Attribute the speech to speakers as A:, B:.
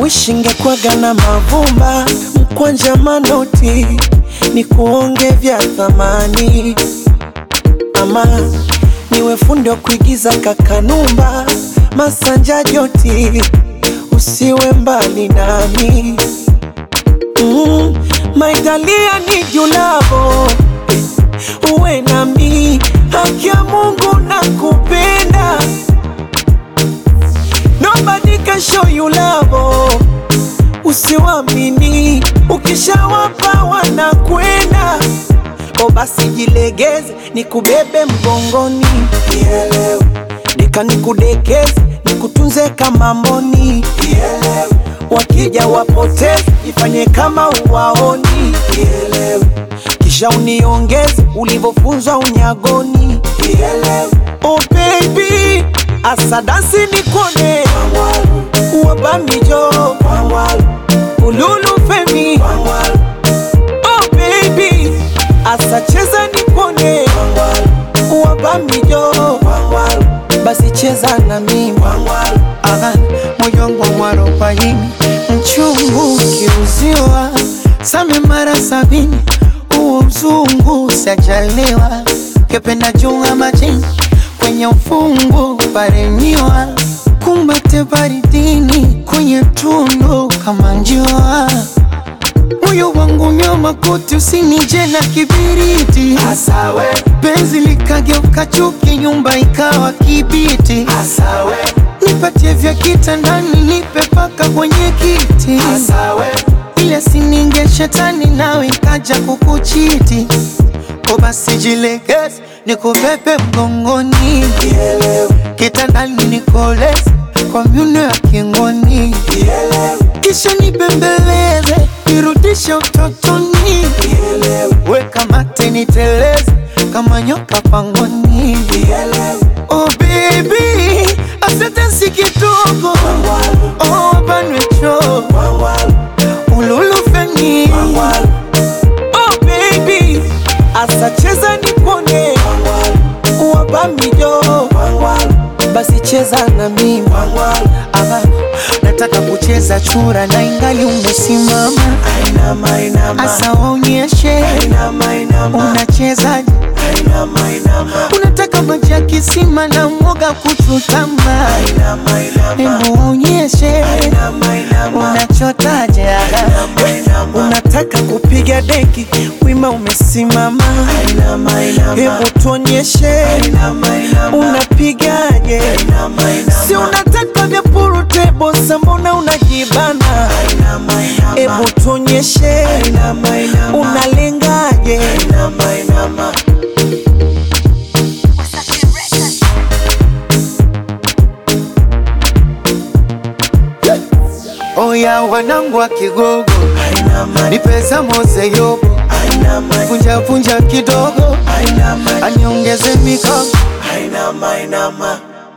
A: wishingekwaga na mavumba mkwanja manoti ni kuonge vya thamani ama niwe fundi wa kuigiza kakanumba masanja joti usiwe mbali nami mm, maitalia ni julavo uwe nami haki ya Mungu na kupenda nobody can show you love usiwamini ukishawapa wanakwenda o basi jilegeze nikubebe mgongoni Nielewe. nika nikudekeze nikutunze kama mboni Nielewe. wakija wapoteze ifanye kama uwaoni Nielewe. kisha uniongeze ulivyofunzwa unyagoni Nielewe. oh baby asadasi nikone wabamijo ululu femi oh baby asacheza nikone wabamijo basi cheza na mimi
B: Aha, moyo wangu mwarobaini mchungu ukiuziwa same mara sabini huo mzungu sajaliwa kependa junga majini kwenye ufungu paremiwa kumbate baridini kwenye tundu kama njiwa moyo wangu nyoma kuti usinije na kibiriti
A: Asawe,
B: penzi likageuka chuki nyumba ikawa kibiti
A: asawe,
B: nipatie vya kitandani nipe paka kwenye kiti
A: asawe,
B: ile sininge shetani nawe ikaja kukuchiti o basi jilegeze nikubebe mgongoni kitandani nikoleze kwa myuno ya kingoni kisha nibembeleze nirudishe utotoni weka mate niteleze kama nyoka pangoni oh baby asante si kidogo oh banwecho ululufeni
A: oh baby, asacheza nikone wabamijo basi cheza na mimi
B: Ama nataka kucheza chura na ingali umesimama
A: Ainama, inama,
B: asa waonyeshe
A: inama, inama,
B: unachezaje
A: inama, inama,
B: unataka maji ya kisima na mwoga kuchutama
A: inama, inama,
B: hebu waonyeshe
A: inama, inama,
B: unachotaje
A: inama, inama, unataka kupiga deki wima umesimama
C: Inama, inama.
A: hebu tuonyeshe
C: Inama, inama.
A: unapigaje
C: Inama, inama.
A: si unataka vya purutebo mbona unajibana
C: Inama, inama.
A: hebu tuonyeshe
C: Inama, inama.
A: unalengaje
C: Inama, inama.
B: oya wanangu wa kigogo
C: Inama,
B: ni pesa mose yobo
C: inama,
B: punja punja kidogo
C: inama,
B: aniongeze mikono
C: inama, inama.